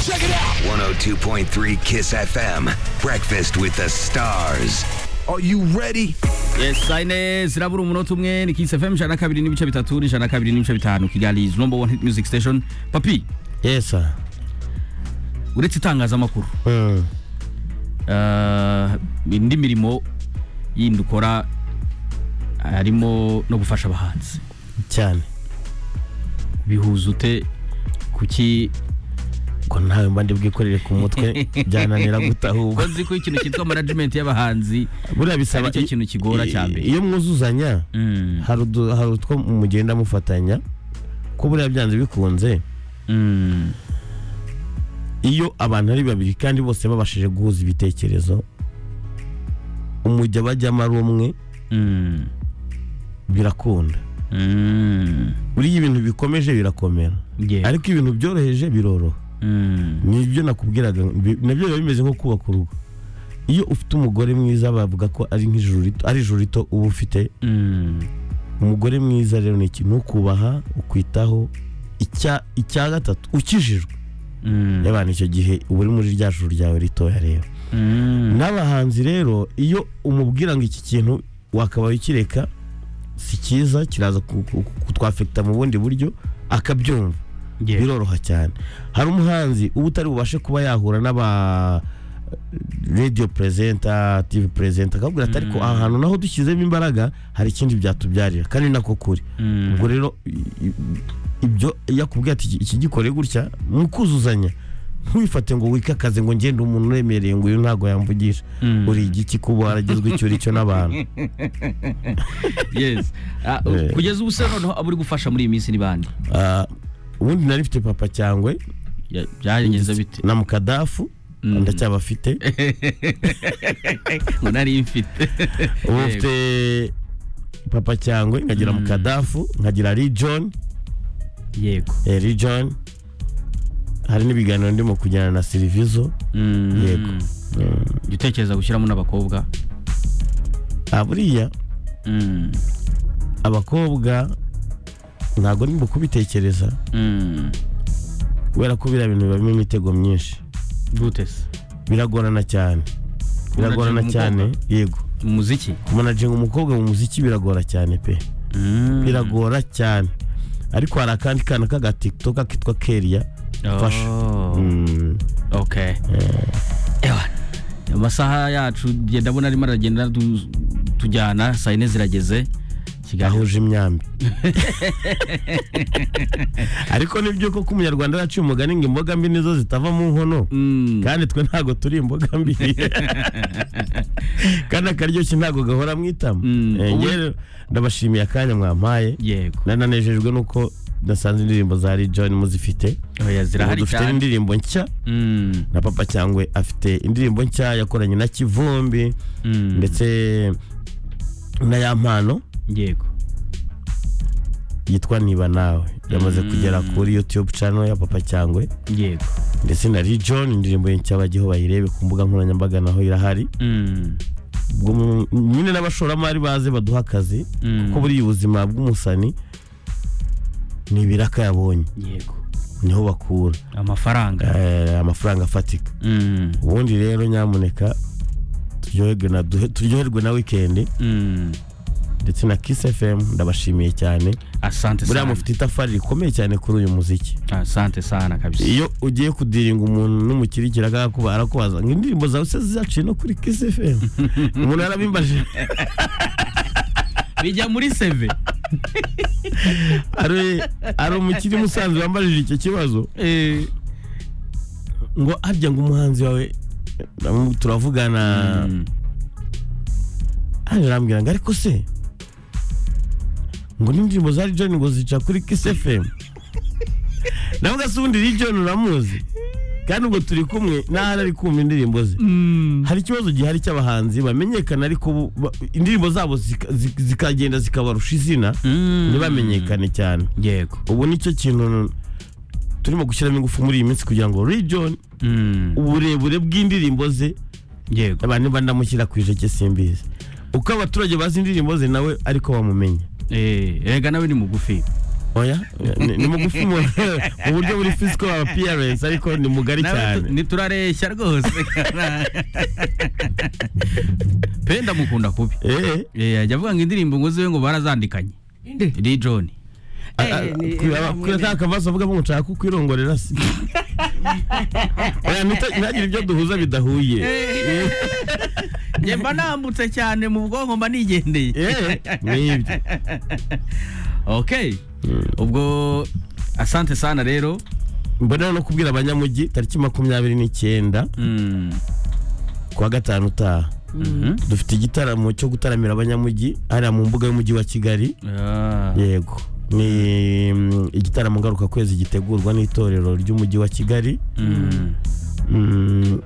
Check it out. 102.3 Kiss FM. Breakfast with the stars. Are you ready? Yes, sayine zirabura umunota umwe ni Kiss FM jana na kabiri n'ibice bitatu ijana na kabiri n'ibice bitanu Kigali is number one hit music station. Papi, yesa uretse itangazamakuru Mm. uh, indi mirimo yindi ukora harimo no gufasha abahanzi cyane bihuza ute kuki ko ntawe mba ndi bwikorere ku mutwe byananira gutahurwa uzi ko ikintu cyitwa management y'abahanzi buriya bisaba Ari cyo kintu kigora cya mbere. iyo mwuzuzanya mm, hari udu- hari utwo mugenda mufatanya ko buriya byanze bikunze mm, iyo abantu ari babiri kandi bose babashije guhuza ibitekerezo umujya bajyamo ari umwe mm, birakunda mm, buriya ibintu bikomeje birakomera yeah, ariko ibintu byoroheje biroroha mm, nibyo nakubwiraga bi- nabyo biba bimeze nko kubaka urugo iyo ufite umugore mwiza bavuga ko ari nk'ijuru rito ari ijuru rito uba ufite mm, umugore mwiza rero ni iki nukubaha ukwitaho icya icya gatatu ukijijwe mm, yabana icyo gihe uba uri muri rya juru ryawe ritoya rero mm, n'abahanzi rero iyo umubwira ngo iki kintu wakabaye ukireka si cyiza kiraza ku- ku- kutwafekita mu bundi buryo akabyumva yeah, biroroha cyane hari umuhanzi uba utari bubashe kuba yahura n'aba radio presenter tv presenter akabwira ati ariko aha hantu naho dushyizemo imbaraga hari ikindi byatubyarira kandi ni nako kuri mm, ubwo rero i- i- ibyo iyo akubwiye ati iki gikore gutya mukuzuzanya ntiwifate ngo wikakaze ngo ngende umuntu uremereye ngo uyu ntago yamvugisha mm. uri igiki kuba waragizwe icyo uri cyo n'abantu yes Ah, Eh. kugeza ubu se noneho abo uri gufasha muri iyi minsi ni bande Ah, ubundi nari mfite papa cyangwe Ya- byagenze bite na mukadafu Mm. ndacyabafite ngo nari mfite ubu Yego. mfite papa cyangwe nkagira mukadafu nkagira region yego eh, region hari n'ibiganiro ndimo kujyana na sirivizo Mm. Yego. Jya utekereza gushyiramo n'abakobwa Ah, buriya Mm. abakobwa ntabwo ndimo kubitekereza Mm. kubera ko biriya bintu bibamo imitego myinshi gute se biragorana cyane biragorana Kumanaginga cyane umukobwa? yego mu muziki kumanajinga umukobwa mu muziki biragora cyane pe Mm. biragora cyane ariko hari akandi kana k'agatiktoka kitwa keriya Oh. fasha Mm. okay Ewa. amasaha yacu njye ndabona arimo aragenda adu- tujyana saa yine zirageze kigali ahuje imyambi ariko nibyo koko umunyarwanda yaciye umugani ngo imboga mbi nizo zitava mu nkono Mm. kandi twe ntago turi imboga mbi kandi akaryoshye ntago gahora mu itama Mm. Eh, Ubu- njye rero ndabashimiye akanya mwampaye yego nananejejwe nuko dasanze indirimbo za John muzifite oya ubu zirahari dufite cyane n'indirimbo nshya Mm. na papa cyangwe afite indirimbo nshya yakoranye na kivumbi Mm. ndetse na ya mpano yego yitwa niba nawe yamaze Mm. kugera kuri youtube channel ya papa cyangwe yego ndetse na John indirimbo ye nshya bajyeho bayirebe ku mbuga nkoranyambaga naho irahari Mm. ubwo mu- nyine n'abashoramari baze baduha akazi Mm. kuko buriya ubuzima bw'umusani ni ibiraka yabonye yego niho bakura amafaranga eh, amafaranga afatika Mm. ubundi rero nyamuneka turyoherwe na duhe- turyoherwe na wikendi Mm. ndetse na Kiss FM ndabashimiye cyane asante buriya sana mufite itafari rikomeye cyane kuri uyu muziki asante sana kabisa iyo ugiye kudiringa umuntu n'umukirikira akakuba arakubaza ngo indirimbo zawe se zaciye no kuri Kiss FM umuntu yarabimbajije bijya muri seve ari ari umukiri musanze wambajije icyo kibazo ngo harya ngo umuhanzi wawe namu- turavugana Mm. hano arambwira ngo ariko se ngo n'indirimbo za John ngo zica kuri Kiss FM navuga se ubundi John uramuzi kandi ubwo turi kumwe n'ahari ari kumva indirimbo ze hari ikibazo gihari cy'abahanzi bamenyekana ariko bu- ba- indirimbo zabo zika- zi- zikagenda zikabarusha izina Mm. ntibamenyekane cyane yego ubu nicyo kintu turimo gushyiramo ingufu muri iyi minsi kugira ngo John Mm. uburebure bw'indirimbo ze yego abantu niba ndamushyira ku ijeke simbizi uko abaturage bazi indirimbo ze nawe ariko bamumenye Eh, erega nawe ni mugufi oya ni- ni mugufi mu mu buryo buri fisiko apiyarensi ariko ni mugari nawe cyane tu- ntiturareshya rwose pe ndamukunda kubi Eh, Eh, ajya avuga ngo indirimbo ngo ziwe ngo barazandikanye Lil Jon a- a- ni- kuri- aba- kuri nta kavaso avuga ngo nshaka kukwirongorera se oya ntita- ntihagire ibyo duhuza bidahuye Eh, njye mba nambutse cyane mu bwonko mba nigendeye eh, ni ibyo okay ubwo asante sana rero mbona no kubwira abanyamujyi tariki makumyabiri n'icyenda Mm, kuwa gatanu utaha mhm. dufite igitaramo cyo gutaramira abanyamujyi hariya mu mbuga y'umujyi wa kigali Ah, yego ni mm, igitaramo ngarukakwezi gitegurwa n'itorero ry'umujyi wa kigali mm, mm,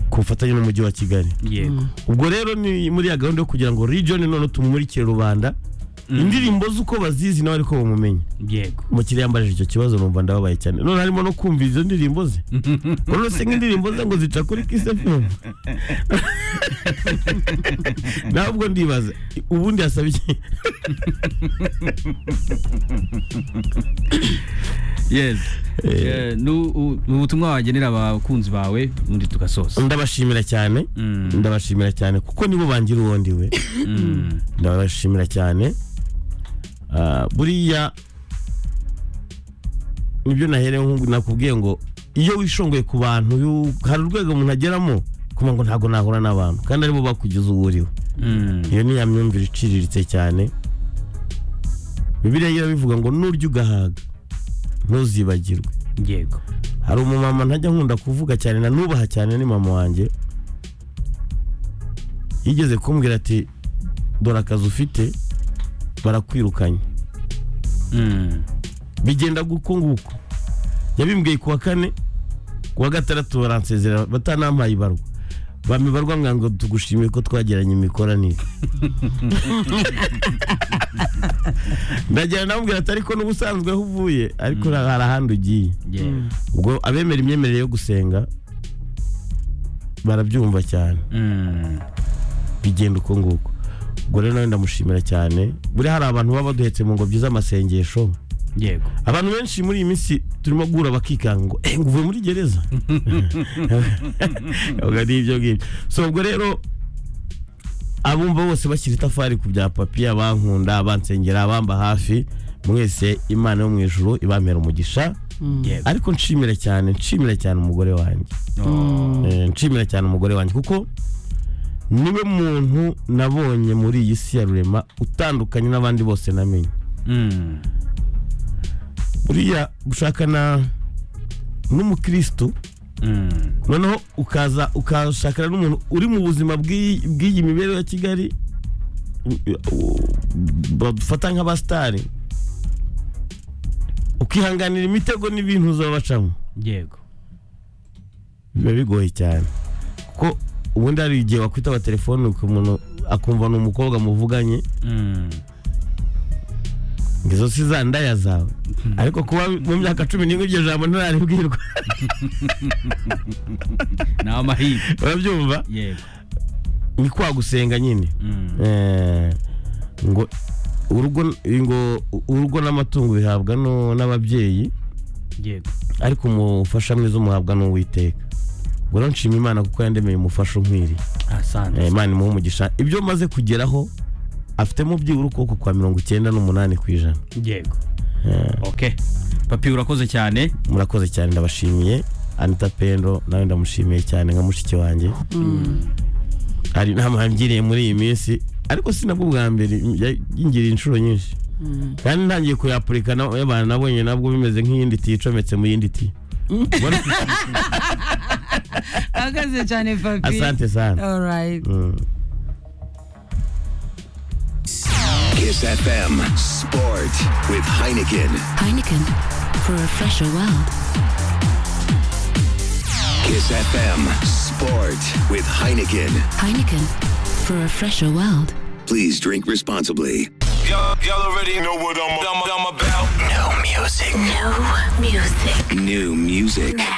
ku bufatanye n'umujyi wa kigali yego ubwo rero ni muri ya gahunda yo kugira ngo region none tumurikire rubanda indirimbo z'uko bazizi nawe ariko bumumenye yego umukiriya yambajije icyo kibazo numva ndababaye cyane none harimo no kumva izo ndirimbo ze rero se nk'indirimbo ze ngo zica kuri kisefemu ntabwo ndibaza ubundi yasaba iki yes Eh, ni u- ni ubutumwa wagenera abakunzi bawe ubundi tugasoza ndabashimira cyane Mm. ndabashimira cyane kuko nibo bangira uwo ndiwe Mm, ndabashimira cyane Ah, buriya nibyo naherewe nko nakubwiye ngo iyo wishongoye ku bantu yu- hari urwego umuntu ageramo kuba ngo ntabwo nahura n'abantu kandi aribo bakugeza uwo uriwe mm, iyo ni ya myumvire iciriritse cyane bibiliya igira bivuga ngo nurya ugahaga ntuzibagirwe yego hari umumama ntajya nkunda kuvuga cyane na nubaha cyane ni mama wanjye yigeze kumbwira ati dore akazi ufite barakwirukanye Mm, bigenda guko nguko yabimbwiye kuwa kane kuwa gatandatu baransezera batanampaye ibarwa bampa ibarwa mwa ngo tugushimire ko twagiranye imikoranire ndagira namubwira ati ariko n'ubusanzwe aho uvuye ariko hari ahandi ugiye yego ubwo abemera imyemerere yo gusenga barabyumva cyane Mm, bigenda uko nguko ubwo rero nawe ndamushimira cyane buriya hari abantu baba baduhetse mu ngobyi z'amasengesho yego abantu benshi muri iyi minsi turimo guhura bakikanga ngo eh ngo uvuye muri gereza ubwo ni ibyo ngibyo so ubwo rero abumva bose bashyira itafari ku bya papi abankunda abansengera abamba hafi mwese imana yo mu ijuru ibampera umugisha yego ariko nshimira cyane nshimira cyane umugore wanjye Oh, Eh, nshimira cyane umugore wanjye kuko niwe muntu nabonye muri iyi si ya rurema utandukanye n'abandi bose namenye mm, buriya gushakana n'umukirisitu mm, noneho ukaza ukashakana n'umuntu uri mu buzima bw'iyi bw'iyi mibereho ya kigali u- u- badufata nk'abasitari ukihanganira imitego n'ibintu uzaba bacamo yego biba bigoye cyane kuko ubundi hari igihe wakwitaba telefone umuntu akumva ni umukobwa muvuganye Mm, ngo izo si za ndaya zawe ariko kuba mu myaka cumi n'imwe iryo jambo ntararibwirwa ni amahirwe urabyumva yego ni kwa gusenga nyine Mm, Eh, ngo urugo ngo urugo n'amatungo bihabwa no- n'ababyeyi yego ariko umufasha mwiza umuhabwa n'uwiteka ubwo rero nshima imana kuko yandemeye umufasha unkwiriye asante Eh, imana imuha umugisha ibyo maze kugeraho afitemo byibura ukuboko kwa mirongo icyenda n'umunani ku ijana yego okay papi urakoze cyane murakoze cyane ndabashimiye anita pendo nawe ndamushimiye cyane nka mushiki wanjye hari inama yangiriye muri iyi minsi ariko si nabwo bwa mbere ya- yingiriye inshuro nyinshi kandi ntangiye kuyapurika y'abantu nabonye nabwo bimeze nk'iyindi tiyo icometse mu yindi tiyo ahagaze cyane papi asante sana alright Mm. Kiss FM Sport with Heineken. Heineken for a fresher world. Kiss FM Sport with Heineken. Heineken for a fresher world. Please drink responsibly. Y'all, y'all already know what I'm, I'm, I'm about. New music. Music. New music.